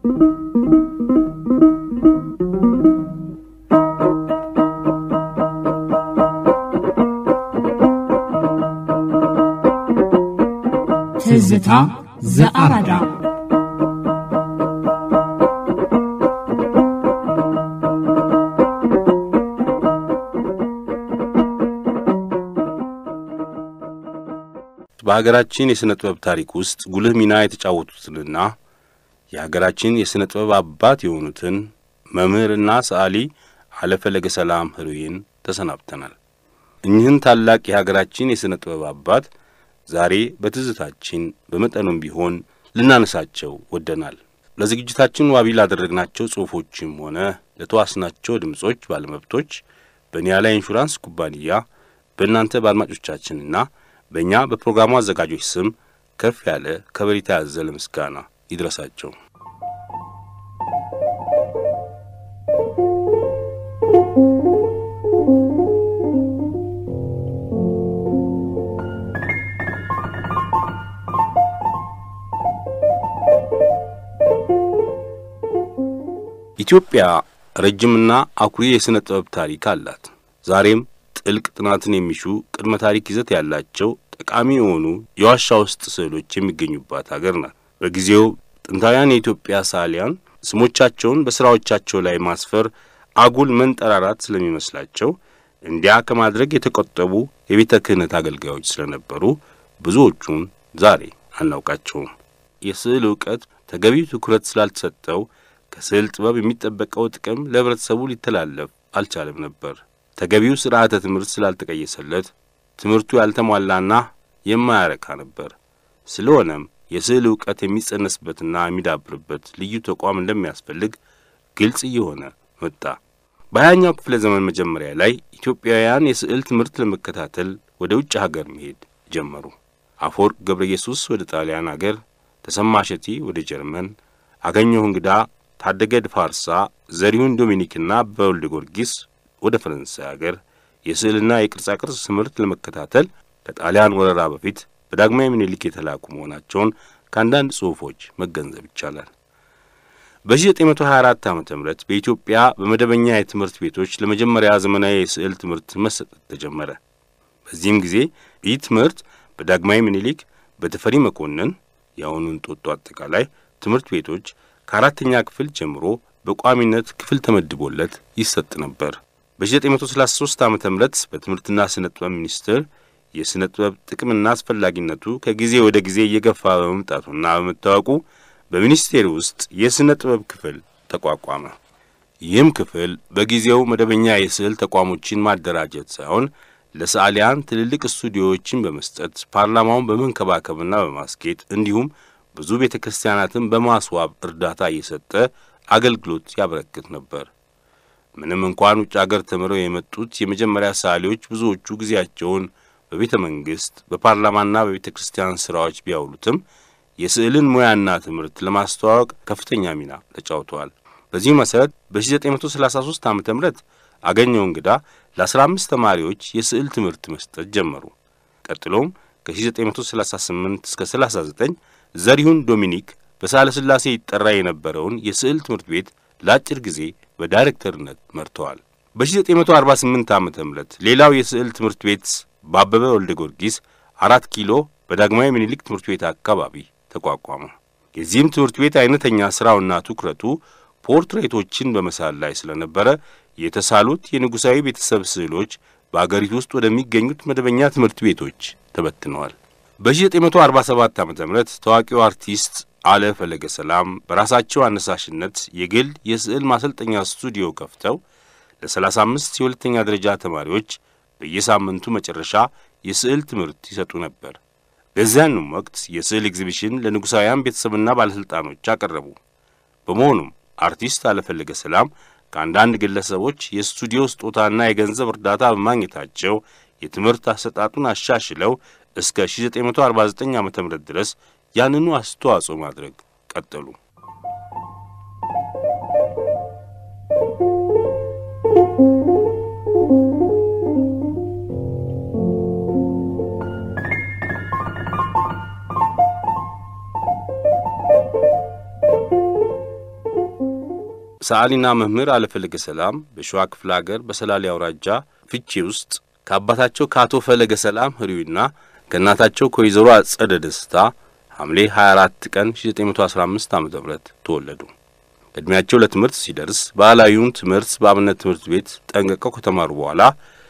ትዝታ ዘአራዳ በሀገራችን የሥነ ጥበብ ታሪክ ውስጥ ጉልህ ሚና የተጫወቱትንና የሀገራችን የሥነ ጥበብ አባት የሆኑትን መምህርና ሰዓሊ አለፈለገ ሰላም ህሩይን ተሰናብተናል። እኚህን ታላቅ የሀገራችን የሥነ ጥበብ አባት ዛሬ በትዝታችን በመጠኑም ቢሆን ልናነሳቸው ወደናል። ለዝግጅታችን ዋቢ ላደረግናቸው ጽሑፎችም ሆነ ለተዋስናቸው ድምጾች ባለመብቶች በኒያላ ኢንሹራንስ ኩባንያ በእናንተ በአድማጮቻችንና በእኛ በፕሮግራሙ አዘጋጆች ስም ከፍ ያለ ከበሬታ ያዘለ ምስጋና ይድረሳቸው። ኢትዮጵያ ረጅምና አኩሪ የሥነ ጥበብ ታሪክ አላት። ዛሬም ጥልቅ ጥናትን የሚሹ ቅድመ ታሪክ ይዘት ያላቸው ጠቃሚ የሆኑ የዋሻ ውስጥ ስዕሎች የሚገኙባት አገር ናት። በጊዜው ጥንታውያን የኢትዮጵያ ሰዓሊያን ስሞቻቸውን በሥራዎቻቸው ላይ ማስፈር አጉል መንጠራራት ስለሚመስላቸው እንዲያ ከማድረግ የተቆጠቡ የቤተ ክህነት አገልጋዮች ስለነበሩ ብዙዎቹን ዛሬ አናውቃቸውም። የስዕል ዕውቀት ተገቢው ትኩረት ስላልተሰጠው ከስዕል ጥበብ የሚጠበቀው ጥቅም ለኅብረተሰቡ ሊተላለፍ አልቻለም ነበር። ተገቢው ሥርዓተ ትምህርት ስላልተቀየሰለት ትምህርቱ ያልተሟላና የማያረካ ነበር። ስለሆነም የስዕል ዕውቀት የሚጸነስበትና የሚዳብርበት ልዩ ተቋም እንደሚያስፈልግ ግልጽ እየሆነ መጣ። በሀያኛው ክፍለ ዘመን መጀመሪያ ላይ ኢትዮጵያውያን የስዕል ትምህርት ለመከታተል ወደ ውጭ ሀገር መሄድ ጀመሩ። አፈወርቅ ገብረ ኢየሱስ ወደ ጣሊያን አገር፣ ተሰማ እሸቴ ወደ ጀርመን፣ አገኘሁ እንግዳ፣ ታደገ ድፋርሳ፣ ዘሪሁን ዶሚኒክና በወልደ ጊዮርጊስ ወደ ፈረንሳይ አገር የስዕልና የቅርጻ ቅርጽ ትምህርት ለመከታተል ከጣሊያን ወረራ በፊት በዳግማዊ ምኒልክ የተላኩ መሆናቸውን ከአንዳንድ ጽሑፎች መገንዘብ ይቻላል። በ1924 ዓ ም በኢትዮጵያ በመደበኛ የትምህርት ቤቶች ለመጀመሪያ ዘመናዊ የስዕል ትምህርት መሰጠት ተጀመረ። በዚህም ጊዜ ይህ ትምህርት በዳግማዊ ምኒልክ፣ በተፈሪ መኮንን የአሁኑን ጦጦ አጠቃላይ ትምህርት ቤቶች ከአራተኛ ክፍል ጀምሮ በቋሚነት ክፍል ተመድቦለት ይሰጥ ነበር። በ1933 ዓ ም በትምህርትና ስነ ጥበብ ሚኒስቴር የሥነ ጥበብ ጥቅምና አስፈላጊነቱ ከጊዜ ወደ ጊዜ እየገፋ በመምጣቱና በመታወቁ በሚኒስቴር ውስጥ የሥነ ጥበብ ክፍል ተቋቋመ። ይህም ክፍል በጊዜው መደበኛ የስዕል ተቋሞችን ማደራጀት ሳይሆን ለሰዓሊያን ትልልቅ ስቱዲዮዎችን በመስጠት ፓርላማውን በመንከባከብና በማስጌጥ እንዲሁም ብዙ ቤተ ክርስቲያናትን በማስዋብ እርዳታ እየሰጠ አገልግሎት ያበረክት ነበር። ምንም እንኳን ውጭ አገር ተምረው የመጡት የመጀመሪያ ሰዓሊዎች ብዙዎቹ ጊዜያቸውን በቤተ መንግሥት በፓርላማና በቤተ ክርስቲያን ሥራዎች ቢያውሉትም የስዕልን ሙያና ትምህርት ለማስተዋወቅ ከፍተኛ ሚና ተጫውተዋል። በዚህ መሠረት በ1933 ዓ ም አገኘሁ እንግዳ ለ15 ተማሪዎች የስዕል ትምህርት መስጠት ጀመሩ። ቀጥሎም ከ1938 እስከ 39 ዘሪሁን ዶሚኒክ በሳህለ ሥላሴ ይጠራ የነበረውን የስዕል ትምህርት ቤት ለአጭር ጊዜ በዳይሬክተርነት መርተዋል። በ1948 ዓ ም ሌላው የስዕል ትምህርት ቤት በአበበ ወልደ ጊዮርጊስ አራት ኪሎ በዳግማዊ ምኒልክ ትምህርት ቤት አካባቢ ተቋቋመ። የዚህም ትምህርት ቤት አይነተኛ ሥራውና ትኩረቱ ፖርትሬቶችን በመሳል ላይ ስለነበረ የተሳሉት የንጉሣዊ ቤተሰብ ስዕሎች በአገሪቱ ውስጥ ወደሚገኙት መደበኛ ትምህርት ቤቶች ተበትነዋል። በ1947 ዓ ም ታዋቂው አርቲስት አለ ፈለገ ሰላም በራሳቸው አነሳሽነት የግል የስዕል ማሰልጠኛ ስቱዲዮ ከፍተው ለ35 የሁለተኛ ደረጃ ተማሪዎች በየሳምንቱ መጨረሻ የስዕል ትምህርት ይሰጡ ነበር። በዚያንም ወቅት የስዕል ኤግዚቢሽን ለንጉሣውያን ቤተሰብና ባለሥልጣኖች አቀረቡ። በመሆኑም አርቲስት አለፈለገ ሰላም ከአንዳንድ ግለሰቦች የስቱዲዮ ስጦታና የገንዘብ እርዳታ በማግኘታቸው የትምህርት አሰጣጡን አሻሽለው እስከ 1949 ዓ ም ድረስ ያንኑ አስተዋጽኦ ማድረግ ቀጠሉ። ሰዓሊና መምህር አለፈለገ ሰላም በሸዋ ክፍለ አገር በሰላሌ አውራጃ ፍቼ ውስጥ ከአባታቸው ከአቶ ፈለገ ሰላም ህሪዊና ከእናታቸው ከወይዘሮ አጸደ ደስታ ሐምሌ 24 ቀን 1915 ዓ ም ተወለዱ። ዕድሜያቸው ለትምህርት ሲደርስ ባህላዊውን ትምህርት በአብነት ትምህርት ቤት ጠንቅቀው ከተማሩ በኋላ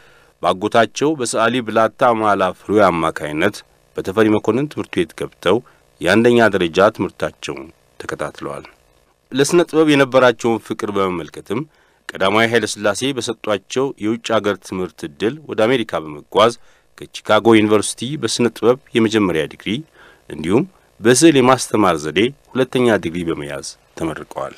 በአጎታቸው በሰዓሊ ብላታ ማላ ፍሬው አማካይነት በተፈሪ መኮንን ትምህርት ቤት ገብተው የአንደኛ ደረጃ ትምህርታቸውን ተከታትለዋል። ለሥነ ጥበብ የነበራቸውን ፍቅር በመመልከትም ቀዳማዊ ኃይለ ሥላሴ በሰጧቸው የውጭ አገር ትምህርት ዕድል ወደ አሜሪካ በመጓዝ ከቺካጎ ዩኒቨርሲቲ በሥነ ጥበብ የመጀመሪያ ዲግሪ እንዲሁም በስዕል የማስተማር ዘዴ ሁለተኛ ዲግሪ በመያዝ ተመርቀዋል።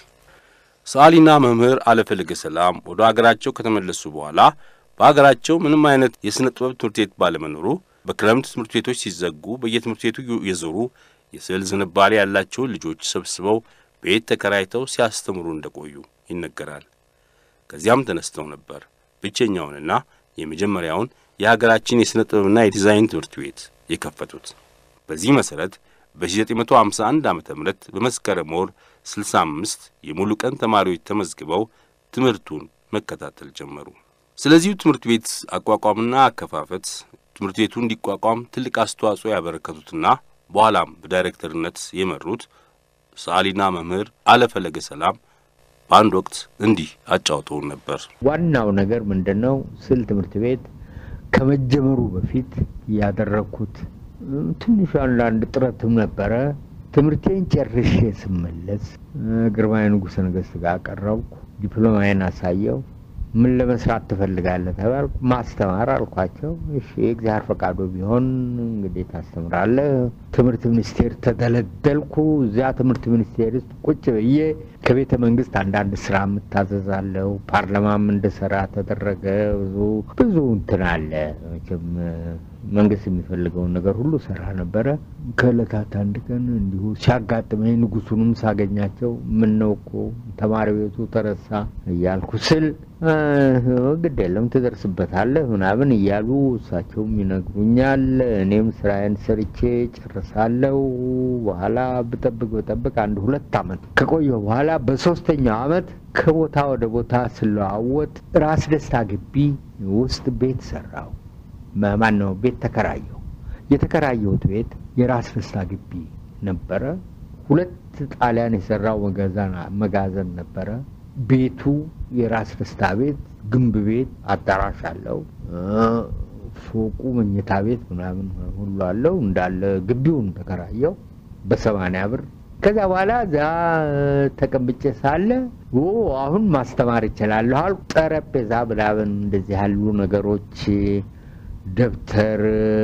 ሰዓሊና መምህር አለፈለገ ሰላም ወደ አገራቸው ከተመለሱ በኋላ በአገራቸው ምንም አይነት የሥነ ጥበብ ትምህርት ቤት ባለመኖሩ በክረምት ትምህርት ቤቶች ሲዘጉ በየትምህርት ቤቱ የዞሩ የስዕል ዝንባሌ ያላቸውን ልጆች ሰብስበው ቤት ተከራይተው ሲያስተምሩ እንደቆዩ ይነገራል። ከዚያም ተነስተው ነበር ብቸኛውንና የመጀመሪያውን የሀገራችን የሥነ ጥበብና የዲዛይን ትምህርት ቤት የከፈቱት። በዚህ መሠረት በ1951 ዓ ም በመስከረም ወር 65 የሙሉ ቀን ተማሪዎች ተመዝግበው ትምህርቱን መከታተል ጀመሩ። ስለዚሁ ትምህርት ቤት አቋቋምና አከፋፈት ትምህርት ቤቱ እንዲቋቋም ትልቅ አስተዋጽኦ ያበረከቱትና በኋላም በዳይሬክተርነት የመሩት ሰዓሊና መምህር አለፈለገ ሰላም በአንድ ወቅት እንዲህ አጫውተውን ነበር። ዋናው ነገር ምንድን ነው? ስዕል ትምህርት ቤት ከመጀመሩ በፊት ያደረግኩት ትንሽ አንዳንድ ጥረትም ነበረ። ትምህርቴን ጨርሼ ስመለስ ግርማዊ ንጉሠ ነገሥት ጋር ቀረብኩ። ዲፕሎማዬን አሳየው። ምን ለመስራት ትፈልጋለህ ተባልኩ። ማስተማር አልኳቸው። እሺ የእግዚአብሔር ፈቃዱ ቢሆን እንግዲህ ታስተምራለህ። ትምህርት ሚኒስቴር ተደለደልኩ። እዚያ ትምህርት ሚኒስቴር ውስጥ ቁጭ ብዬ ከቤተ መንግስት አንዳንድ ስራ የምታዘዛለሁ። ፓርላማም እንድሰራ ተደረገ። ብዙ ብዙ እንትን አለ መቼም መንግስት የሚፈልገውን ነገር ሁሉ ሰራ ነበረ። ከእለታት አንድ ቀን እንዲሁ ሲያጋጥመኝ ንጉሱንም ሳገኛቸው ምን ነው እኮ ተማሪ ቤቱ ተረሳ እያልኩ ስል ግድ የለም ትደርስበታለህ ምናምን እያሉ እሳቸውም ይነግሩኛል። እኔም ስራዬን ሰርቼ ጨርሳለሁ። በኋላ ብጠብቅ ብጠብቅ አንድ ሁለት አመት ከቆየሁ በኋላ በሶስተኛው አመት ከቦታ ወደ ቦታ ስለዋወጥ ራስ ደስታ ግቢ ውስጥ ቤት ሰራው። ማን ነው ቤት ተከራየሁ። የተከራየሁት ቤት የራስ ደስታ ግቢ ነበረ። ሁለት ጣሊያን የሰራው መጋዘን ነበረ። ቤቱ የራስ ደስታ ቤት ግንብ ቤት አዳራሽ አለው። ፎቁ መኝታ ቤት ምናምን ሁሉ አለው። እንዳለ ግቢውን ተከራየው በሰማንያ ብር። ከዚያ በኋላ እዛ ተቀምጬ ሳለ አሁን ማስተማር ይችላለሁ አልኩ። ጠረጴዛ ምናምን እንደዚህ ያሉ ነገሮች ደብተር፣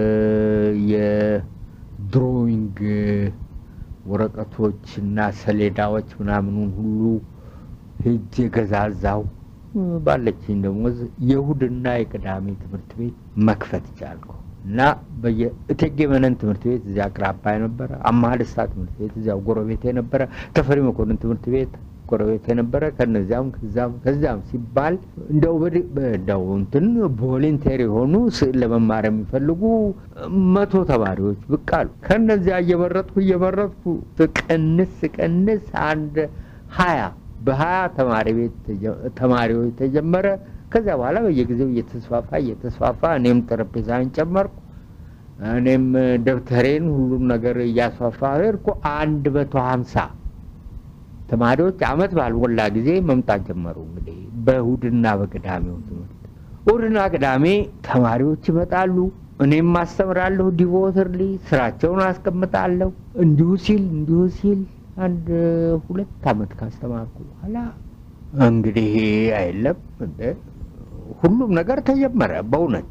የድሮዊንግ ወረቀቶች እና ሰሌዳዎች ምናምኑን ሁሉ ሄጄ ገዛዛው። ባለችኝ ደሞዝ የእሁድና የቅዳሜ ትምህርት ቤት መክፈት ቻልኩ እና በየእቴጌ መነን ትምህርት ቤት እዚያ አቅራቢያ ነበረ። አማሃ ደስታ ትምህርት ቤት እዚያው ጎረቤቴ ነበረ። ተፈሪ መኮንን ትምህርት ቤት ጎረቤት የነበረ ከነዚያም ከዛም ከዚያም ሲባል እንደው እንደው እንትን ቮሌንቴር የሆኑ ስዕል ለመማር የሚፈልጉ መቶ ተማሪዎች ብቅ አሉ። ከነዚያ እየመረጥኩ እየመረጥኩ ስቀንስ ስቀንስ አንድ ሀያ በሀያ ተማሪ ቤት ተማሪዎች ተጀመረ። ከዚያ በኋላ በየጊዜው እየተስፋፋ እየተስፋፋ እኔም ጠረጴዛን ጨመርኩ። እኔም ደብተሬን ሁሉም ነገር እያስፋፋ ሄድኩ። አንድ መቶ ሀምሳ ተማሪዎች አመት ባልሞላ ጊዜ መምጣት ጀመሩ። እንግዲህ በእሁድና በቅዳሜው ትምህርት እሁድና ቅዳሜ ተማሪዎች ይመጣሉ። እኔም አስተምራለሁ። ዲቮተርሊ ስራቸውን አስቀምጣለሁ። እንዲሁ ሲል እንዲሁ ሲል አንድ ሁለት አመት ካስተማርኩ በኋላ እንግዲህ አይለም ሁሉም ነገር ተጀመረ። በእውነት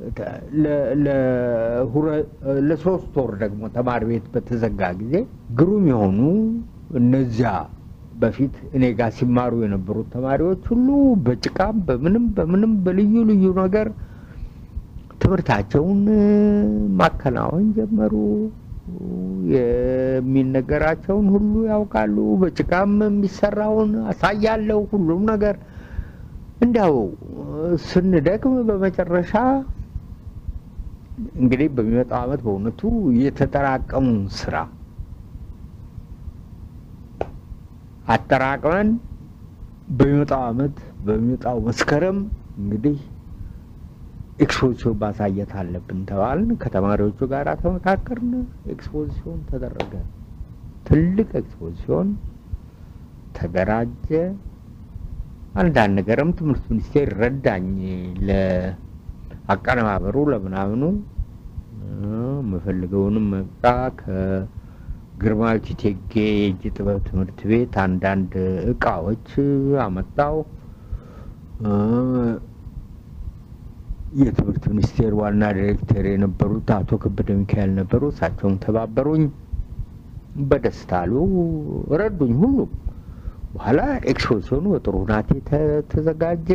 ለሶስት ወር ደግሞ ተማሪ ቤት በተዘጋ ጊዜ ግሩም የሆኑ እነዚያ በፊት እኔ ጋር ሲማሩ የነበሩት ተማሪዎች ሁሉ በጭቃም በምንም በምንም በልዩ ልዩ ነገር ትምህርታቸውን ማከናወን ጀመሩ። የሚነገራቸውን ሁሉ ያውቃሉ። በጭቃም የሚሰራውን አሳያለሁ። ሁሉም ነገር እንዲያው ስንደክም በመጨረሻ እንግዲህ በሚመጣው ዓመት በእውነቱ የተጠራቀሙ ስራ አጠራቅመን በሚመጣው አመት በሚመጣው መስከረም እንግዲህ ኤክስፖዚሲዮን ማሳየት አለብን ተባልን። ከተማሪዎቹ ጋር ተመካከርን። ኤክስፖዚሲዮን ተደረገ። ትልቅ ኤክስፖዚሲዮን ተደራጀ። አንዳንድ ነገርም ትምህርት ሚኒስቴር ረዳኝ ለአቀነባበሩ ለምናምኑ የምፈልገውንም መጣ ከግርማዊት እቴጌ የእጅ ጥበብ ትምህርት ቤት አንዳንድ እቃዎች አመጣው። የትምህርት ሚኒስቴር ዋና ዲሬክተር የነበሩት አቶ ከበደ ሚካኤል ነበሩ። እሳቸውም ተባበሩኝ። በደስታ አሉ፣ ረዱኝ ሁሉም። በኋላ ኤክስፖዚሽኑ በጥሩ ሁናቴ ተዘጋጀ።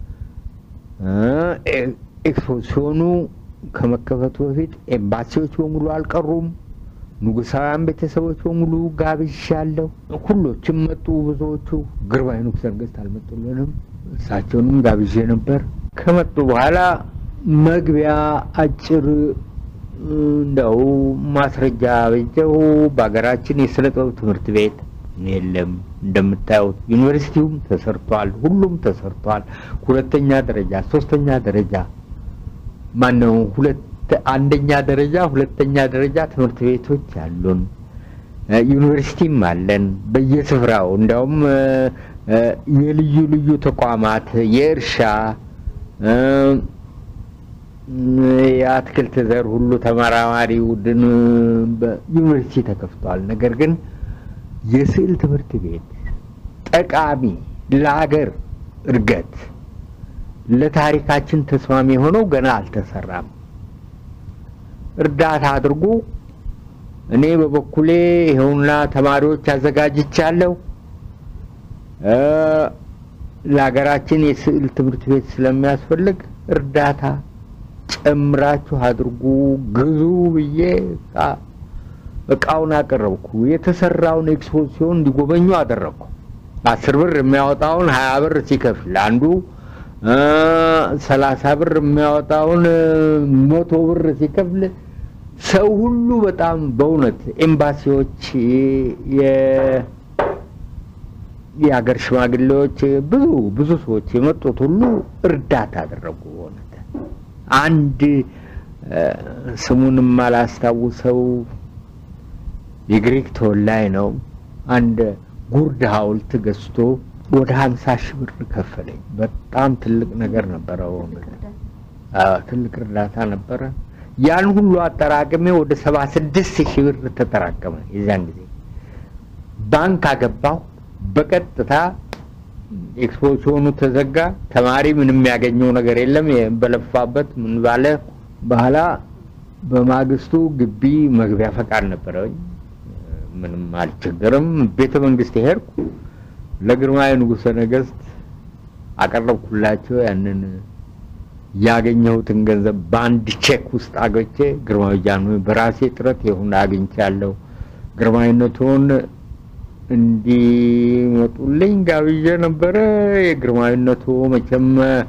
ኤክስፖዚሽኑ ከመከፈቱ በፊት ኤምባሲዎች በሙሉ አልቀሩም። ንጉሳውያን ቤተሰቦች በሙሉ ጋብዣለሁ። ሁሎችም መጡ። ብዙዎቹ ግርማዊ ንጉሠ ነገሥት አልመጡልንም። እሳቸውንም ጋብዤ ነበር። ከመጡ በኋላ መግቢያ አጭር እንደው ማስረጃ በጀው በሀገራችን የስነ ጥበብ ትምህርት ቤት የለም። እንደምታዩት ዩኒቨርሲቲውም ተሰርቷል፣ ሁሉም ተሰርቷል። ሁለተኛ ደረጃ፣ ሶስተኛ ደረጃ ማነው ሁለት አንደኛ ደረጃ፣ ሁለተኛ ደረጃ ትምህርት ቤቶች አሉን። ዩኒቨርሲቲም አለን በየስፍራው እንዲያውም የልዩ ልዩ ተቋማት የእርሻ የአትክልት ዘር ሁሉ ተመራማሪ ቡድን በዩኒቨርሲቲ ተከፍቷል። ነገር ግን የስዕል ትምህርት ቤት ጠቃሚ ለሀገር እድገት ለታሪካችን ተስማሚ የሆነው ገና አልተሰራም። እርዳታ አድርጉ። እኔ በበኩሌ ይኸውና ተማሪዎች አዘጋጅቻለሁ። ለሀገራችን የስዕል ትምህርት ቤት ስለሚያስፈልግ እርዳታ ጨምራችሁ አድርጉ፣ ግዙ ብዬ እቃውን አቀረብኩ። የተሰራውን ኤክስፖዚሲዮን እንዲጎበኙ አደረግኩ። አስር ብር የሚያወጣውን ሀያ ብር ሲከፍል አንዱ ሰላሳ ብር የሚያወጣውን መቶ ብር ሲከፍል ሰው ሁሉ በጣም በእውነት ኤምባሲዎች፣ የሀገር ሽማግሌዎች፣ ብዙ ብዙ ሰዎች የመጡት ሁሉ እርዳታ አደረጉ። በእውነት አንድ ስሙንም አላስታውሰው የግሪክ ተወላጅ ነው። አንድ ጉርድ ሐውልት ገዝቶ ወደ ሀምሳ ሺህ ብር ከፈለኝ። በጣም ትልቅ ነገር ነበረ። ትልቅ እርዳታ ነበረ። ያን ሁሉ አጠራቅሜ ወደ ሰባ ስድስት ሺህ ብር ተጠራቀመ። የዛን ጊዜ ባንክ አገባሁ። በቀጥታ ኤክስፖዚሽኑ ተዘጋ። ተማሪ ምንም ያገኘው ነገር የለም። በለፋበት ምን ባለ በኋላ በማግስቱ ግቢ መግቢያ ፈቃድ ነበረኝ። ምንም አልቸገርም። ቤተ መንግስት ሄድኩ። ለግርማዊ ንጉሠ ነገሥት አቀረብኩላቸው። ያንን ያገኘሁትን ገንዘብ በአንድ ቼክ ውስጥ አገቼ ግርማዊ ጃንሆይ በራሴ ጥረት ይሁን አግኝቻለሁ፣ ግርማዊነቱን እንዲመጡልኝ ጋብዤ ነበረ። የግርማዊነቱ መቼም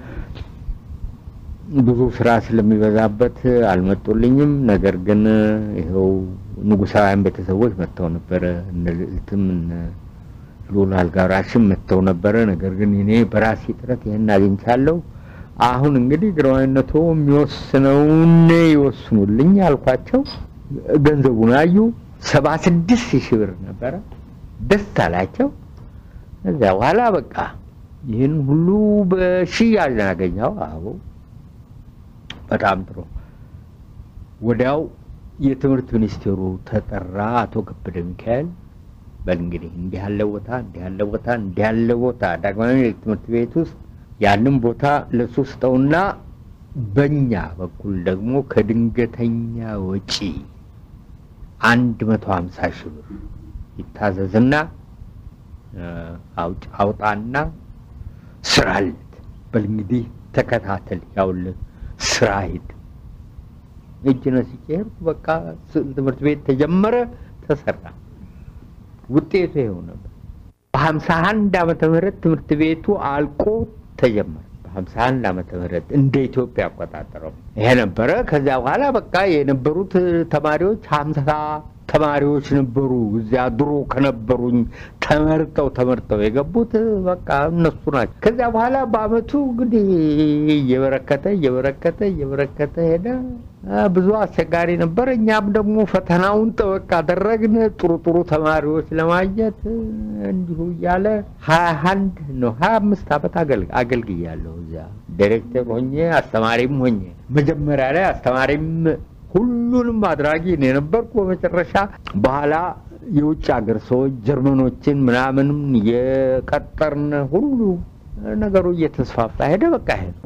ብዙ ስራ ስለሚበዛበት አልመጡልኝም። ነገር ግን ይኸው ንጉሳውያን ቤተሰቦች መጥተው ነበረ። እነ ልዕልትም እነ ልዑል አልጋ ወራሽም መጥተው ነበረ። ነገር ግን እኔ በራሴ ጥረት ይህን አግኝቻለሁ። አሁን እንግዲህ ግርማዊነቱ የሚወስነውን ይወስኑልኝ አልኳቸው። ገንዘቡን አዩ። ሰባ ስድስት ሺህ ብር ነበረ። ደስ አላቸው። እዚያ በኋላ በቃ ይህን ሁሉ በሽያጭ ነው ያገኘው። አዎ በጣም ጥሩ። ወዲያው የትምህርት ሚኒስቴሩ ተጠራ። አቶ ከበደ ሚካኤል በል እንግዲህ እንዲህ ያለ ቦታ እንዲህ ያለ ቦታ እንዲህ ያለ ቦታ ዳግማዊ ትምህርት ቤት ውስጥ ያንን ቦታ ለሱ ስጠውና በእኛ በኩል ደግሞ ከድንገተኛ ወጪ አንድ መቶ ሀምሳ ሺህ ብር ይታዘዝና አውጣና ስራለት። በል እንግዲህ ተከታተል፣ ያውልህ ስራ ሂድ። እጅ ነስቼ ሄድኩ። በቃ ስዕል ትምህርት ቤት ተጀመረ፣ ተሰራ። ውጤቱ ይኸው ነበር። በሀምሳ አንድ ዓመተ ምህረት ትምህርት ቤቱ አልቆ ተጀመረ። በሀምሳ አንድ ዓመተ ምህረት እንደ ኢትዮጵያ አቆጣጠረው ይሄ ነበረ። ከዚያ በኋላ በቃ የነበሩት ተማሪዎች ሀምሳ ተማሪዎች ነበሩ እዚያ ድሮ ከነበሩኝ ተመርጠው ተመርጠው የገቡት በቃ እነሱ ናቸው። ከዚያ በኋላ በአመቱ እንግዲህ እየበረከተ እየበረከተ እየበረከተ ሄደ። ብዙ አስቸጋሪ ነበር። እኛም ደግሞ ፈተናውን ጠበቅ አደረግን ጥሩ ጥሩ ተማሪዎች ለማግኘት እንዲሁ እያለ ሀያ አንድ ነው ሀያ አምስት አመት አገልግያለሁ እዚያ ዳይሬክተር ሆኜ አስተማሪም ሆኜ መጀመሪያ ላይ አስተማሪም ሁሉንም አድራጊ ነው የነበርኩ። በመጨረሻ በኋላ የውጭ ሀገር ሰዎች ጀርመኖችን ምናምንም የቀጠርን ሁሉ ነገሩ እየተስፋፋ ሄደ። በቃ ሄደ።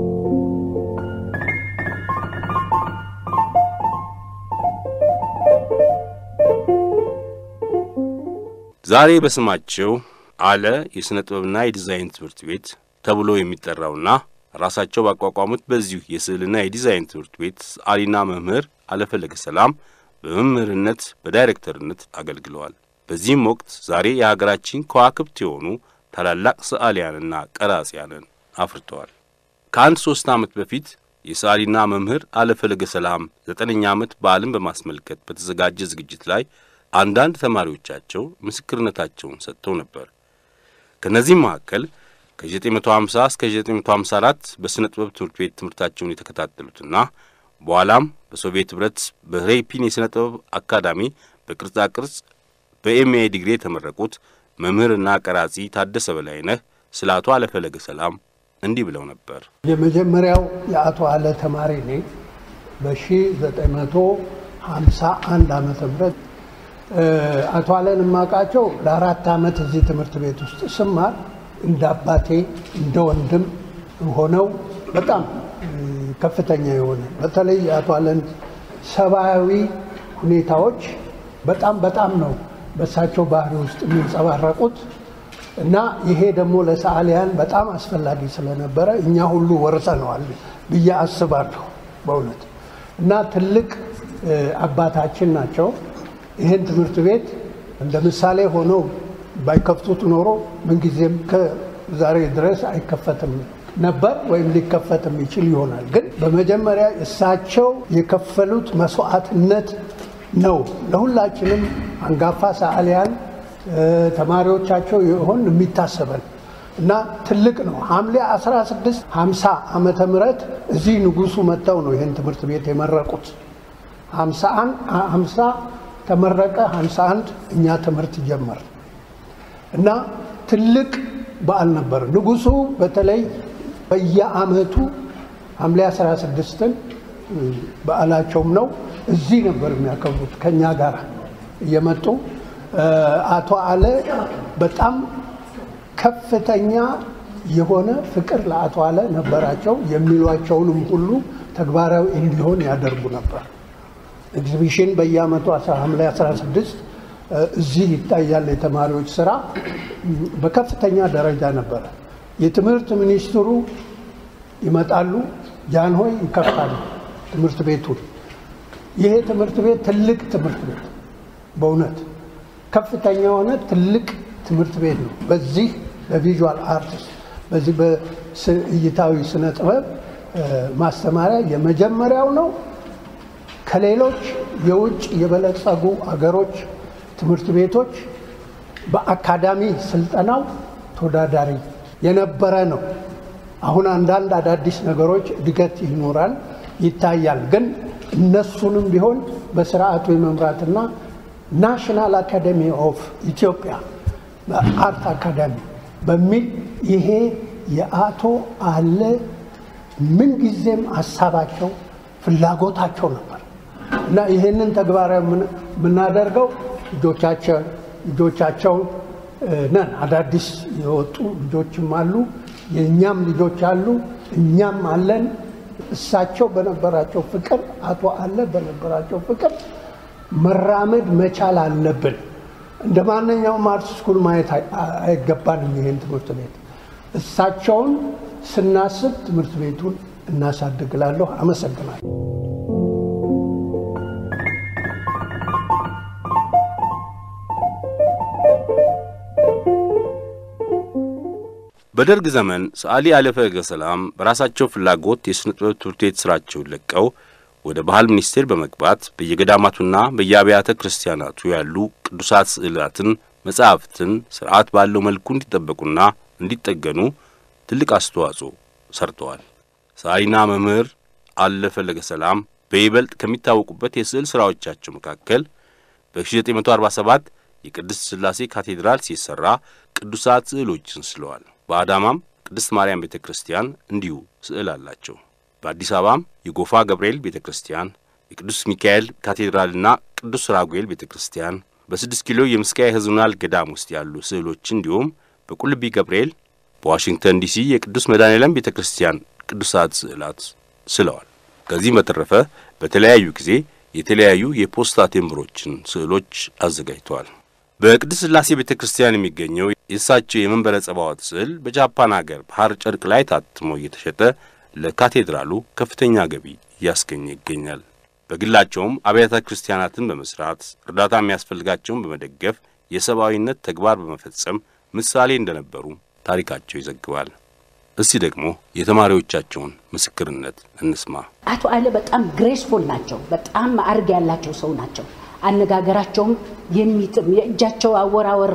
ዛሬ በስማቸው አለ የሥነ ጥበብና የዲዛይን ትምህርት ቤት ተብሎ የሚጠራውና ራሳቸው ባቋቋሙት በዚሁ የስዕልና የዲዛይን ትምህርት ቤት ሰዓሊና መምህር አለፈለገ ሰላም በመምህርነት በዳይሬክተርነት አገልግለዋል። በዚህም ወቅት ዛሬ የሀገራችን ከዋክብት የሆኑ ታላላቅ ሰዓሊያንና ቀራጺያንን አፍርተዋል። ከአንድ ሦስት ዓመት በፊት የሰዓሊና መምህር አለፈለገ ሰላም ዘጠነኛ ዓመት በዓልን በማስመልከት በተዘጋጀ ዝግጅት ላይ አንዳንድ ተማሪዎቻቸው ምስክርነታቸውን ሰጥተው ነበር። ከእነዚህም መካከል ከ950 እስከ 954 በሥነ ጥበብ ትምህርት ቤት ትምህርታቸውን የተከታተሉትና በኋላም በሶቪየት ኅብረት በሬፒን የሥነ ጥበብ አካዳሚ በቅርጻ ቅርጽ በኤምኤ ዲግሪ የተመረቁት መምህርና ቀራጺ ታደሰ በላይነህ ስለ አቶ አለፈለገ ሰላም እንዲህ ብለው ነበር። የመጀመሪያው የአቶ አለ ተማሪ ነኝ። በ1951 ዓመተ ምህረት አቶ አለን የማውቃቸው ለአራት ዓመት እዚህ ትምህርት ቤት ውስጥ ስማር እንደ አባቴ እንደ ወንድም ሆነው በጣም ከፍተኛ የሆነ በተለይ የአቶ አለን ሰብአዊ ሁኔታዎች በጣም በጣም ነው በእሳቸው ባህሪ ውስጥ የሚንጸባረቁት እና ይሄ ደግሞ ለሰዓሊያን በጣም አስፈላጊ ስለነበረ እኛ ሁሉ ወርሰነዋል ብዬ አስባለሁ በእውነት እና ትልቅ አባታችን ናቸው። ይህን ትምህርት ቤት እንደ ምሳሌ ሆነው ባይከፍቱት ኖሮ ምንጊዜም ከዛሬ ድረስ አይከፈትም ነበር ወይም ሊከፈትም ይችል ይሆናል። ግን በመጀመሪያ እሳቸው የከፈሉት መስዋዕትነት ነው ለሁላችንም አንጋፋ ሰዓሊያን ተማሪዎቻቸው የሆን የሚታሰበን እና ትልቅ ነው። ሐምሌ 16 50 ዓመተ ምህረት እዚህ ንጉሱ መጥተው ነው ይህን ትምህርት ቤት የመረቁት። 50 ተመረቀ፣ 51 እኛ ትምህርት ጀመር እና ትልቅ በዓል ነበር። ንጉሱ በተለይ በየዓመቱ ሐምሌ 16ን በዓላቸውም ነው እዚህ ነበር የሚያከብሩት ከኛ ጋር እየመጡ አቶ አለ በጣም ከፍተኛ የሆነ ፍቅር ለአቶ አለ ነበራቸው። የሚሏቸውንም ሁሉ ተግባራዊ እንዲሆን ያደርጉ ነበር። ኤግዚቢሽን በየዓመቱ ሐምሌ 16 እዚህ ይታያል። የተማሪዎች ስራ በከፍተኛ ደረጃ ነበረ። የትምህርት ሚኒስትሩ ይመጣሉ፣ ጃንሆይ ይከፍታሉ ትምህርት ቤቱን። ይሄ ትምህርት ቤት ትልቅ ትምህርት ቤት በእውነት ከፍተኛ የሆነ ትልቅ ትምህርት ቤት ነው። በዚህ በቪዥዋል አርትስ በዚህ በእይታዊ ስነ ጥበብ ማስተማሪያ የመጀመሪያው ነው። ከሌሎች የውጭ የበለጸጉ አገሮች ትምህርት ቤቶች በአካዳሚ ስልጠናው ተወዳዳሪ የነበረ ነው። አሁን አንዳንድ አዳዲስ ነገሮች እድገት ይኖራል ይታያል። ግን እነሱንም ቢሆን በስርዓቱ የመምራትና ናሽናል አካዴሚ ኦፍ ኢትዮጵያ አርት አካዳሚ በሚል ይሄ የአቶ አለ ምንጊዜም ሀሳባቸው ፍላጎታቸው ነበር እና ይህንን ተግባራዊ የምናደርገው ልጆቻቸው ልጆቻቸውን ነን። አዳዲስ የወጡ ልጆችም አሉ፣ የእኛም ልጆች አሉ፣ እኛም አለን። እሳቸው በነበራቸው ፍቅር፣ አቶ አለ በነበራቸው ፍቅር መራመድ መቻል አለብን። እንደ ማንኛውም አርት ስኩል ማየት አይገባንም። ይሄን ትምህርት ቤት እሳቸውን ስናስብ ትምህርት ቤቱን እናሳድግላለሁ። አመሰግናለሁ። በደርግ ዘመን ሰዓሊ አለፈለገ ሰላም በራሳቸው ፍላጎት የሥነ ጥበብ ትምህርት ቤት ሥራቸውን ለቀው ወደ ባህል ሚኒስቴር በመግባት በየገዳማቱና በየአብያተ ክርስቲያናቱ ያሉ ቅዱሳት ስዕላትን፣ መጻሕፍትን ስርዓት ባለው መልኩ እንዲጠበቁና እንዲጠገኑ ትልቅ አስተዋጽኦ ሰርተዋል። ሰዓሊና መምህር አለ ፈለገ ሰላም በይበልጥ ከሚታወቁበት የስዕል ሥራዎቻቸው መካከል በ1947 የቅድስት ሥላሴ ካቴድራል ሲሰራ ቅዱሳት ስዕሎችን ስለዋል። በአዳማም ቅድስት ማርያም ቤተ ክርስቲያን እንዲሁ ስዕል አላቸው። በአዲስ አበባም የጎፋ ገብርኤል ቤተ ክርስቲያን፣ የቅዱስ ሚካኤል ካቴድራልና ቅዱስ ራጉኤል ቤተ ክርስቲያን፣ በስድስት ኪሎ የምስካየ ኅዙናን ገዳም ውስጥ ያሉ ስዕሎች እንዲሁም በቁልቢ ገብርኤል፣ በዋሽንግተን ዲሲ የቅዱስ መድኃኔዓለም ቤተ ክርስቲያን ቅዱሳት ስዕላት ስለዋል። ከዚህም በተረፈ በተለያዩ ጊዜ የተለያዩ የፖስታ ቴምብሮችን ስዕሎች አዘጋጅተዋል። በቅድስት ሥላሴ ቤተ ክርስቲያን የሚገኘው የእሳቸው የመንበረ ጸባዖት ስዕል በጃፓን አገር ባህር ጨርቅ ላይ ታትሞ እየተሸጠ ለካቴድራሉ ከፍተኛ ገቢ እያስገኘ ይገኛል። በግላቸውም አብያተ ክርስቲያናትን በመስራት እርዳታ የሚያስፈልጋቸውን በመደገፍ የሰብአዊነት ተግባር በመፈጸም ምሳሌ እንደነበሩ ታሪካቸው ይዘግባል። እስቲ ደግሞ የተማሪዎቻቸውን ምስክርነት እንስማ። አቶ አለ በጣም ግሬስፉል ናቸው። በጣም ማዕረግ ያላቸው ሰው ናቸው። አነጋገራቸውም የሚጥም የእጃቸው አወራወር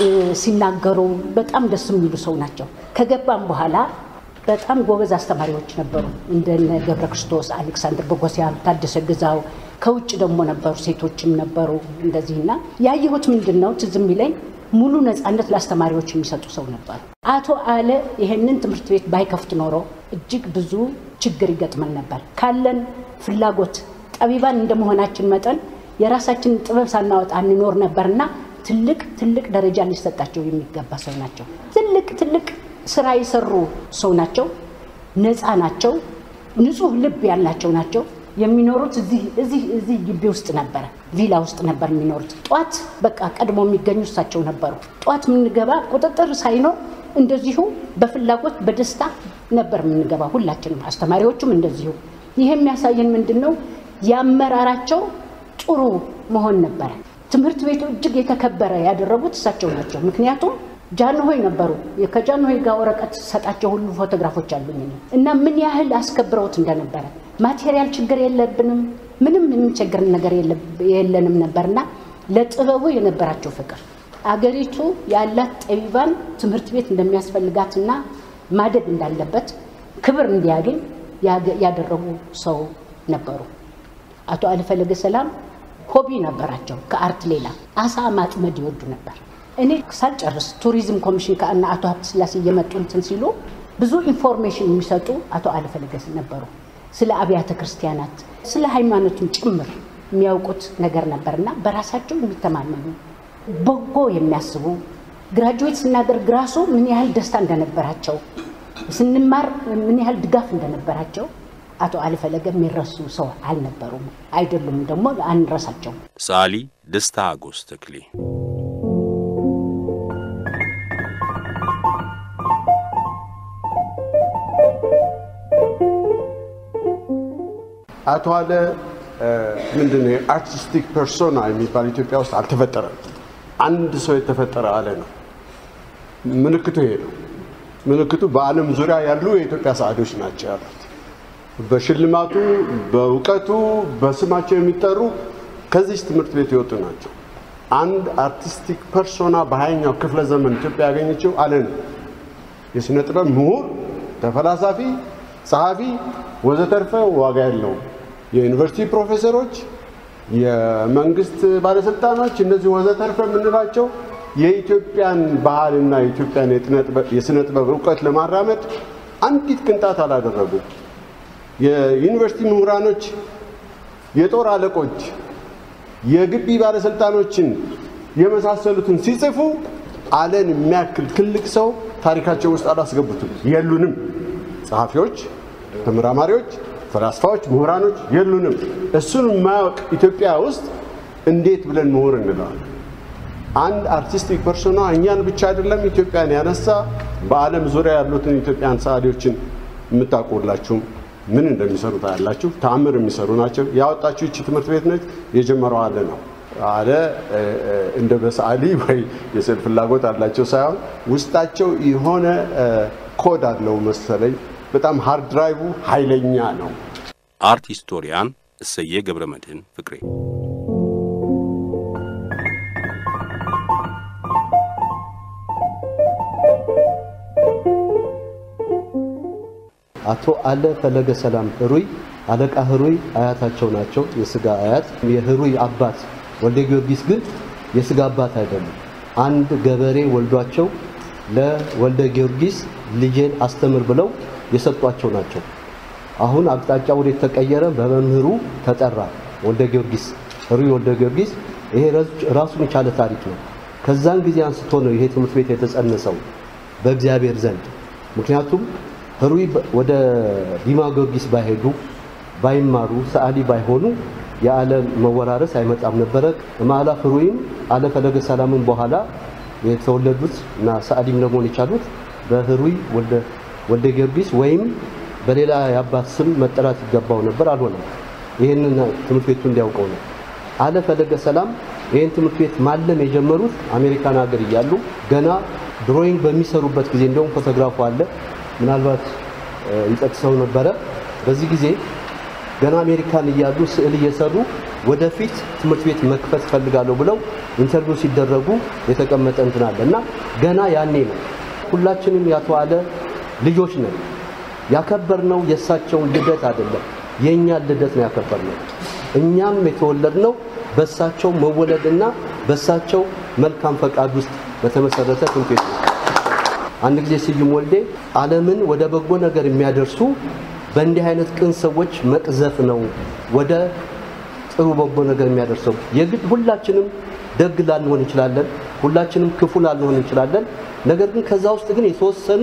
ሲናገሩ በጣም ደስ የሚሉ ሰው ናቸው። ከገባም በኋላ በጣም ጎበዝ አስተማሪዎች ነበሩ። እንደነ ገብረ ክርስቶስ፣ አሌክሳንድር ቦጎሲያን፣ ታደሰ ግዛው ከውጭ ደግሞ ነበሩ፣ ሴቶችም ነበሩ እንደዚህና ያየሁት ምንድን ነው ትዝ የሚለኝ ሙሉ ነፃነት ለአስተማሪዎች የሚሰጡ ሰው ነበሩ። አቶ አለ ይሄንን ትምህርት ቤት ባይከፍት ኖሮ እጅግ ብዙ ችግር ይገጥመን ነበር። ካለን ፍላጎት ጠቢባን እንደመሆናችን መጠን የራሳችንን ጥበብ ሳናወጣ እንኖር ነበርና ትልቅ ትልቅ ደረጃ ሊሰጣቸው የሚገባ ሰው ናቸው። ትልቅ ትልቅ ስራ የሰሩ ሰው ናቸው። ነፃ ናቸው። ንጹህ ልብ ያላቸው ናቸው። የሚኖሩት እዚህ እዚህ እዚህ ግቢ ውስጥ ነበረ፣ ቪላ ውስጥ ነበር የሚኖሩት። ጧት በቃ ቀድሞ የሚገኙ እሳቸው ነበሩ። ጧት የምንገባ ቁጥጥር ሳይኖር እንደዚሁ በፍላጎት በደስታ ነበር የምንገባ ሁላችንም፣ አስተማሪዎቹም እንደዚሁ። ይህ የሚያሳየን ምንድን ነው? የአመራራቸው ጥሩ መሆን ነበረ። ትምህርት ቤቱ እጅግ የተከበረ ያደረጉት እሳቸው ናቸው። ምክንያቱም ጃንሆይ ነበሩ። ከጃንሆይ ጋር ወረቀት ሰጣቸው ሁሉ ፎቶግራፎች አሉኝ እና ምን ያህል አስከብረውት እንደነበረ ማቴሪያል ችግር የለብንም፣ ምንም የሚቸግርን ነገር የለንም ነበርና ለጥበቡ የነበራቸው ፍቅር አገሪቱ ያላት ጠቢባን ትምህርት ቤት እንደሚያስፈልጋትና ማደግ እንዳለበት ክብር እንዲያገኝ ያደረጉ ሰው ነበሩ። አቶ አለፈለገ ሰላም ሆቢ ነበራቸው። ከአርት ሌላ አሳ ማጥመድ ይወዱ ነበር። እኔ ሳልጨርስ ቱሪዝም ኮሚሽን ከእነ አቶ ሀብተ ስላሴ እየመጡ እንትን ሲሉ ብዙ ኢንፎርሜሽን የሚሰጡ አቶ አለፈለገ ነበሩ። ስለ አብያተ ክርስቲያናት፣ ስለ ሃይማኖቱን ጭምር የሚያውቁት ነገር ነበርና በራሳቸው የሚተማመኑ በጎ የሚያስቡ ግራጁዌት ስናደርግ ራሱ ምን ያህል ደስታ እንደነበራቸው ስንማር ምን ያህል ድጋፍ እንደነበራቸው አቶ አለፈለገ የሚረሱ ሰው አልነበሩም፣ አይደሉም፣ ደግሞ አንረሳቸውም። ሰዓሊ ደስታ አጎስ ተክሌ አቶ አለ ምንድን ነው የአርቲስቲክ ፐርሶና የሚባል ኢትዮጵያ ውስጥ አልተፈጠረም። አንድ ሰው የተፈጠረ አለ ነው። ምልክቱ ይሄ ነው። ምልክቱ በዓለም ዙሪያ ያሉ የኢትዮጵያ ሰዓሊዎች ናቸው ያሉት። በሽልማቱ፣ በእውቀቱ፣ በስማቸው የሚጠሩ ከዚህ ትምህርት ቤት የወጡ ናቸው። አንድ አርቲስቲክ ፐርሶና በሀያኛው ክፍለ ዘመን ኢትዮጵያ ያገኘችው አለ ነው። የሥነ ጥበብ ምሁር፣ ተፈላሳፊ፣ ጸሐፊ ወዘተርፈ ዋጋ የለውም። የዩኒቨርሲቲ ፕሮፌሰሮች፣ የመንግስት ባለስልጣኖች እነዚህ ወዘተርፈ የምንላቸው የኢትዮጵያን ባህልና የኢትዮጵያን የሥነ ጥበብ እውቀት ለማራመድ አንዲት ቅንጣት አላደረጉም። የዩኒቨርሲቲ ምሁራኖች፣ የጦር አለቆች፣ የግቢ ባለስልጣኖችን የመሳሰሉትን ሲጽፉ አለን የሚያክል ትልቅ ሰው ታሪካቸው ውስጥ አላስገቡትም። የሉንም። ጸሐፊዎች፣ ተመራማሪዎች፣ ፈላስፋዎች፣ ምሁራኖች የሉንም። እሱን የማያውቅ ኢትዮጵያ ውስጥ እንዴት ብለን ምሁር እንለዋል? አንድ አርቲስቲክ ፐርሶና እኛን ብቻ አይደለም ኢትዮጵያን ያነሳ በዓለም ዙሪያ ያሉትን ኢትዮጵያን ሰዓሊዎችን የምታውቁላችሁም ምን እንደሚሰሩ ታያላችሁ። ተአምር የሚሰሩ ናቸው። ያወጣችሁ ይቺ ትምህርት ቤት ነች። የጀመረው አለ ነው። አለ እንደ በሰዓሊ ወይ የስዕል ፍላጎት አላቸው ሳይሆን ውስጣቸው የሆነ ኮድ አለው መሰለኝ። በጣም ሃርድ ድራይቭ ኃይለኛ ነው። አርት ሂስቶሪያን እሰየ ገብረ መድህን ፍቅሬ አቶ አለ ፈለገ ሰላም ህሩይ አለቃ ህሩይ አያታቸው ናቸው፣ የስጋ አያት። የህሩይ አባት ወልደ ጊዮርጊስ ግን የስጋ አባት አይደሉም። አንድ ገበሬ ወልዷቸው ለወልደ ጊዮርጊስ ልጄን አስተምር ብለው የሰጧቸው ናቸው። አሁን አቅጣጫ ወደ ተቀየረ በመምህሩ ተጠራ። ወልደ ጊዮርጊስ ህሩይ ወልደ ጊዮርጊስ ይሄ ራሱን የቻለ ታሪክ ነው። ከዛን ጊዜ አንስቶ ነው ይሄ ትምህርት ቤት የተጸነሰው በእግዚአብሔር ዘንድ። ምክንያቱም ህሩይ ወደ ዲማ ጊዮርጊስ ባይሄዱ ባይማሩ ሰዓሊ ባይሆኑ የዓለም መወራረስ አይመጣም ነበረ። ማላ ህሩይም አለ ፈለገ ሰላምን በኋላ የተወለዱት እና ሰዓሊም ለመሆን የቻሉት በህሩይ ወልደ ጊዮርጊስ ወይም በሌላ የአባት ስም መጠራት ይገባው ነበር፣ አልሆነም። ይህንን ትምህርት ቤቱ እንዲያውቀው ነው። አለ ፈለገ ሰላም ይህን ትምህርት ቤት ማለም የጀመሩት አሜሪካን ሀገር እያሉ ገና ድሮይንግ በሚሰሩበት ጊዜ እንደውም ፎቶግራፉ አለ፣ ምናልባት ይጠቅሰው ነበረ። በዚህ ጊዜ ገና አሜሪካን እያሉ ስዕል እየሰሩ ወደፊት ትምህርት ቤት መክፈት ፈልጋለሁ ብለው ኢንተርቪው ሲደረጉ የተቀመጠ እንትን አለ እና ገና ያኔ ነው። ሁላችንም ያቶ አለ ልጆች ነን። ያከበርነው የእሳቸውን ልደት አይደለም፣ የእኛን ልደት ነው ያከበርነው። እኛም የተወለድነው በእሳቸው መወለድና በእሳቸው መልካም ፈቃድ ውስጥ በተመሰረተ ትምህርት ቤት ነው። አንድ ጊዜ ስዩም ወልዴ ዓለምን ወደ በጎ ነገር የሚያደርሱ በእንዲህ አይነት ቅን ሰዎች መቅዘፍ ነው ወደ ጥሩ በጎ ነገር የሚያደርሰው። የግድ ሁላችንም ደግ ላንሆን እንችላለን፣ ሁላችንም ክፉ ላንሆን እንችላለን። ነገር ግን ከዛ ውስጥ ግን የተወሰኑ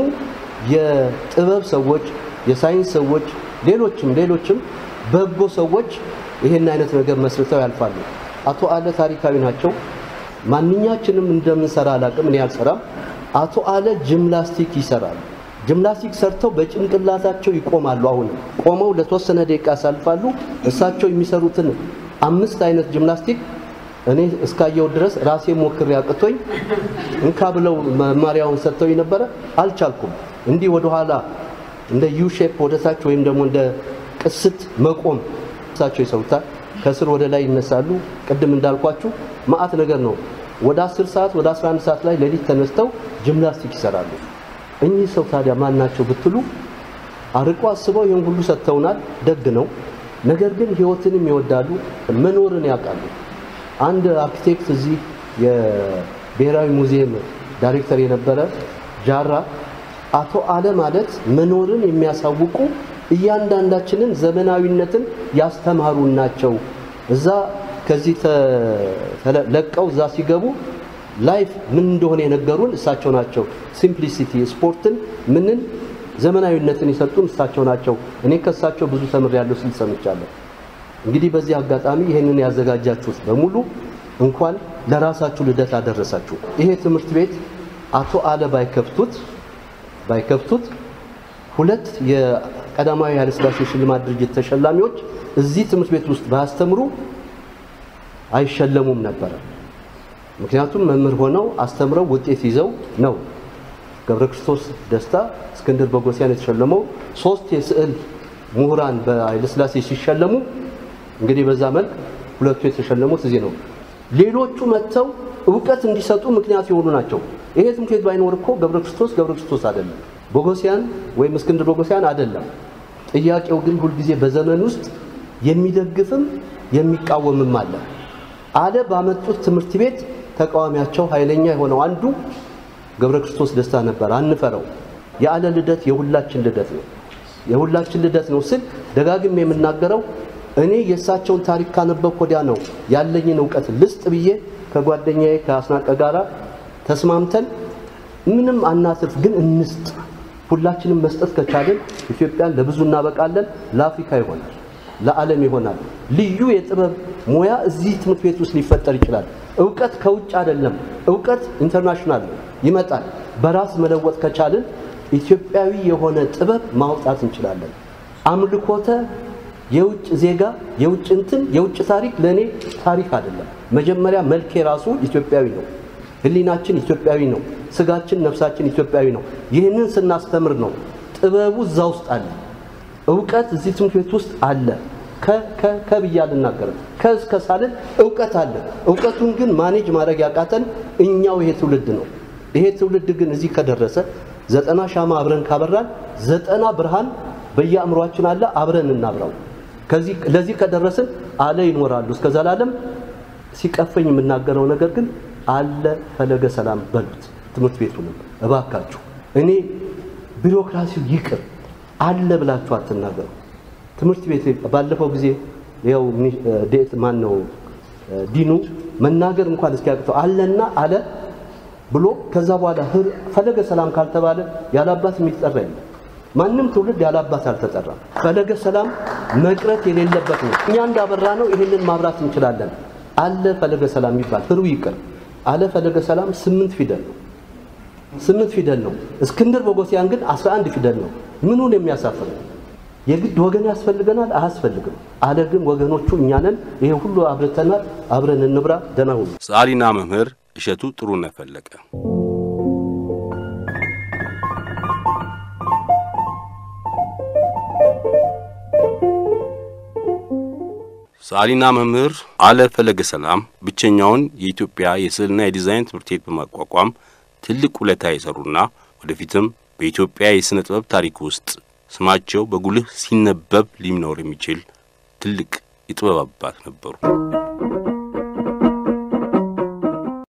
የጥበብ ሰዎች፣ የሳይንስ ሰዎች፣ ሌሎችም ሌሎችም በጎ ሰዎች ይሄን አይነት ነገር መስርተው ያልፋሉ። አቶ አለ ታሪካዊ ናቸው። ማንኛችንም እንደምንሰራ አላቅም፣ እኔ አልሰራም። አቶ አለ ጂምናስቲክ ይሰራሉ። ጂምናስቲክ ሰርተው በጭንቅላታቸው ይቆማሉ። አሁንም ቆመው ለተወሰነ ደቂቃ ያሳልፋሉ። እሳቸው የሚሰሩትን አምስት አይነት ጂምናስቲክ እኔ እስካየው ድረስ ራሴ ሞክሬ አቅቶኝ እንካ ብለው መማሪያውን ሰጥተው ነበረ፣ አልቻልኩም። እንዲህ ወደኋላ እንደ ዩ ሼፕ ወደታች ወይም ደግሞ እንደ ቅስት መቆም እሳቸው ይሰሩታል። ከስር ወደ ላይ ይነሳሉ። ቅድም እንዳልኳችሁ ማአት ነገር ነው። ወደ 10 ሰዓት ወደ 11 ሰዓት ላይ ሌሊት ተነስተው ጂምናስቲክ ይሰራሉ። እኚህ ሰው ታዲያ ማን ናቸው ብትሉ አርቆ አስበው ይህን ሁሉ ሰጥተውናል። ደግ ነው። ነገር ግን ህይወትንም ይወዳሉ፣ መኖርን ያውቃሉ። አንድ አርኪቴክት እዚህ የብሔራዊ ሙዚየም ዳይሬክተር የነበረ ጃራ አቶ አለ ማለት መኖርን የሚያሳውቁ እያንዳንዳችንን ዘመናዊነትን ያስተማሩ ናቸው። እዛ ከዚህ ለቀው እዛ ሲገቡ ላይፍ ምን እንደሆነ የነገሩን እሳቸው ናቸው። ሲምፕሊሲቲ ስፖርትን ምንን ዘመናዊነትን የሰጡን እሳቸው ናቸው። እኔ ከእሳቸው ብዙ ተምሬያለሁ ስል ሰምቻለሁ። እንግዲህ በዚህ አጋጣሚ ይህንን ያዘጋጃችሁት በሙሉ እንኳን ለራሳችሁ ልደት አደረሳችሁ። ይሄ ትምህርት ቤት አቶ አለ ባይከፍቱት ባይከፍቱት ሁለት የቀዳማዊ ኃይለሥላሴ ሽልማት ድርጅት ተሸላሚዎች እዚህ ትምህርት ቤት ውስጥ ባያስተምሩ አይሸለሙም ነበረ። ምክንያቱም መምህር ሆነው አስተምረው ውጤት ይዘው ነው። ገብረ ክርስቶስ ደስታ፣ እስክንድር ቦጎሲያን የተሸለመው ሶስት የስዕል ምሁራን በኃይለሥላሴ ሲሸለሙ እንግዲህ በዛ መልክ ሁለቱ የተሸለሙት እዚህ ነው። ሌሎቹ መጥተው እውቀት እንዲሰጡ ምክንያት የሆኑ ናቸው። ይሄ ትምህርት ቤት ባይኖር እኮ ገብረ ክርስቶስ ገብረ ክርስቶስ አይደለም፣ ቦጎሲያን ወይም እስክንድር ቦጎሲያን አይደለም። ጥያቄው ግን ሁልጊዜ በዘመን ውስጥ የሚደግፍም የሚቃወምም አለ። አለ ባመጡት ትምህርት ቤት ተቃዋሚያቸው ኃይለኛ የሆነው አንዱ ገብረ ክርስቶስ ደስታ ነበር። አንፈረው። የአለ ልደት የሁላችን ልደት ነው። የሁላችን ልደት ነው ስል ደጋግም የምናገረው እኔ የእሳቸውን ታሪክ ካነበብኩ ወዲያ ነው ያለኝን እውቀት ልስጥ ብዬ ከጓደኛዬ ከአስናቀ ጋራ ተስማምተን ምንም አናትርፍ፣ ግን እንስጥ። ሁላችንም መስጠት ከቻልን ኢትዮጵያን ለብዙ እናበቃለን። ለአፍሪካ ይሆናል፣ ለዓለም ይሆናል። ልዩ የጥበብ ሙያ እዚህ ትምህርት ቤት ውስጥ ሊፈጠር ይችላል። እውቀት ከውጭ አይደለም፣ እውቀት ኢንተርናሽናል ነው፣ ይመጣል። በራስ መለወጥ ከቻልን ኢትዮጵያዊ የሆነ ጥበብ ማውጣት እንችላለን። አምልኮተ የውጭ ዜጋ የውጭ እንትን የውጭ ታሪክ ለእኔ ታሪክ አይደለም። መጀመሪያ መልኬ ራሱ ኢትዮጵያዊ ነው። ሕሊናችን ኢትዮጵያዊ ነው። ስጋችን፣ ነፍሳችን ኢትዮጵያዊ ነው። ይህንን ስናስተምር ነው ጥበቡ እዛ ውስጥ አለ። እውቀት እዚህ ትምህርት ቤት ውስጥ አለ። ከብዬ አልናገርም። ከእስከ ሳልን እውቀት አለ። እውቀቱን ግን ማኔጅ ማድረግ ያቃተን እኛው ይሄ ትውልድ ነው። ይሄ ትውልድ ግን እዚህ ከደረሰ ዘጠና ሻማ አብረን ካበራን ዘጠና ብርሃን በየአእምሯችን አለ። አብረን እናብራው። ከዚህ ለዚህ ከደረስን አለ ይኖራሉ እስከ ዘላለም። ሲቀፈኝ የምናገረው ነገር ግን አለ ፈለገ ሰላም በሉት። ትምህርት ቤቱንም እባካችሁ እኔ ቢሮክራሲው ይቅር አለ ብላችሁ አትናገሩ። ትምህርት ቤት ባለፈው ጊዜ ያው ዴት ማን ነው ዲኑ መናገር እንኳን እስኪያቅተው አለና አለ ብሎ ከዛ በኋላ ፈለገ ሰላም ካልተባለ ያላባት የሚጠራ የለም። ማንም ትውልድ ያላባት አልተጠራም። ፈለገ ሰላም መቅረት የሌለበት ነው። እኛ እንዳበራ ነው ይህንን ማብራት እንችላለን። አለ ፈለገ ሰላም ይባል ህሩ ይቅር አለ ፈለገ ሰላም ስምንት ፊደል ነው። ስምንት ፊደል ነው። እስክንድር ቦጎሲያን ግን አስራ አንድ ፊደል ነው። ምኑን የሚያሳፍር የግድ ወገን ያስፈልገናል? አያስፈልግም። አለ ግን ወገኖቹ እኛ ነን። ይሄ ሁሉ አብርተናል። አብረን እንብራ። ደህና ሁኑ። ሰዓሊና መምህር እሸቱ ጥሩነህ ፈለቀ ሰዓሊና መምህር አለ ፈለገ ሰላም ብቸኛውን የኢትዮጵያ የስዕልና የዲዛይን ትምህርት ቤት በማቋቋም ትልቅ ውለታ የሰሩና ወደፊትም በኢትዮጵያ የሥነ ጥበብ ታሪክ ውስጥ ስማቸው በጉልህ ሲነበብ ሊኖር የሚችል ትልቅ የጥበብ አባት ነበሩ።